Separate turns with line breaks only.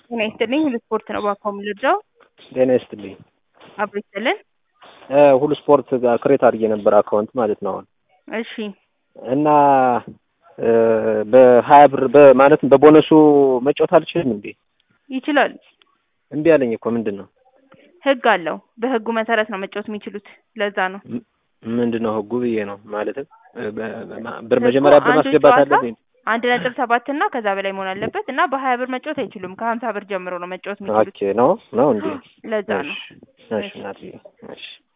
ጤና ይስጥልኝ ሁሉ ስፖርት ነው ባካው የምልርዳው
ጤና ይስጥልኝ።
አብሮ ይስጥልን።
እ ሁሉ ስፖርት ጋር ክሬት አድርጌ ነበር አካውንት ማለት ነው አሁን
እሺ
እና እ በሀያ ብር በማለትም በቦነሱ መጫወት አልችልም እንዴ?
ይችላሉ።
እምቢ አለኝ እኮ ምንድን ነው
ህግ አለው። በህጉ መሰረት ነው መጫወት የሚችሉት። ለዛ ነው
ም- ምንድን ነው ህጉ ብዬ ነው ማለትም እ በ- በ- ብር መጀመሪያ ብር
አንዱ
ማስገባት
ጨዋታ
አለብኝ።
አንድ ነጥብ ሰባት እና ከዛ በላይ መሆን አለበት እና በሀያ ብር መጫወት አይችሉም። ከሀምሳ ብር ጀምሮ ነው መጫወት የሚችሉት።
ኦኬ ነው ነው እንዴ?
ለዛ ነው።
እሺ እሺ እናትዬ እሺ